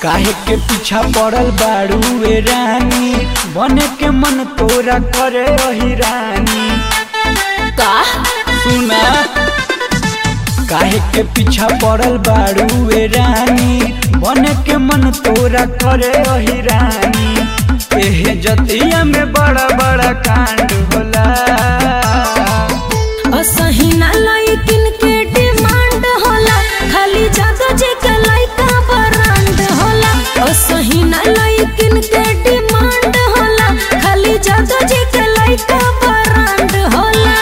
काहे के पीछा पड़ल बाड़ू ए रानी बने के मन तोरा करे रही रानी का सुना काहे के पीछा पड़ल बाड़ू ए रानी बने के मन तोरा करे रही रानी एहे जतिया में बड़ा बड़ा कांड होला असही ना लइकिन के डिमांड होला खाली जादो जे के लइका ब्रांड होला असही ना लइकिन के डिमांड होला खाली जादो जे के लइका ब्रांड होला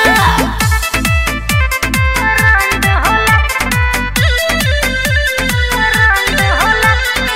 ब्रांड होला ब्रांड होला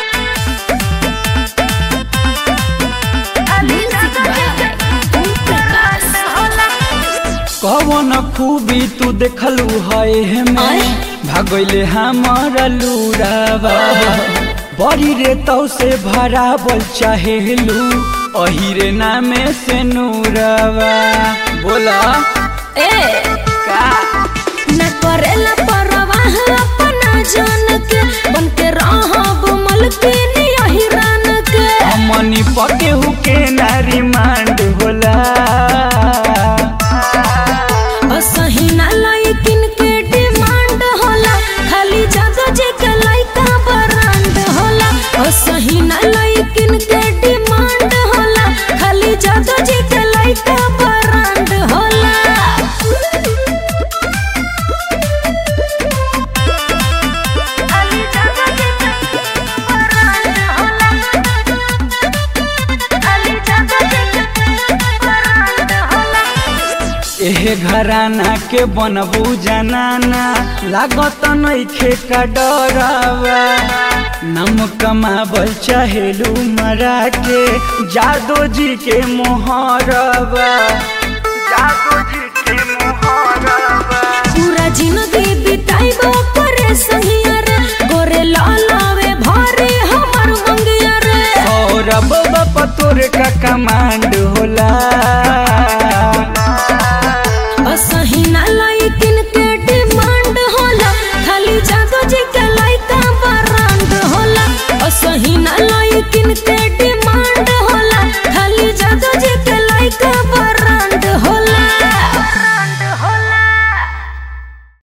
खाली जादो जे के प्रकाश होला कवन खूबी तू देखलू है में आय? भागले हमारा लूरावा बड़ी रे तो से भरावल चाहेलू अही रे नामे से नूरावा बोला ए का न करेला परवाह अपना जान के बन के रहब मलकिन यही रान के हमनी पके हुके नारी मांड होला असही ना लइकिन के डिमांड होला खाली जादो जे के लइका ब्रांड होला असही ना लइकिन के डिमांड होला खाली जादो जे के लइका ब्रांड होला एहे घराना के बनबू जनाना लागत नइखे का डरावा नम कमाबल चाहेलू मरा के जादो जी के मोहरवा जादो जी के मोहरवा पूरा जिंदगी बिताइबो करे सहिया रे गोरे लालावे भारे हमर मंगिया रे और अब बाप तोरे का कमांड होला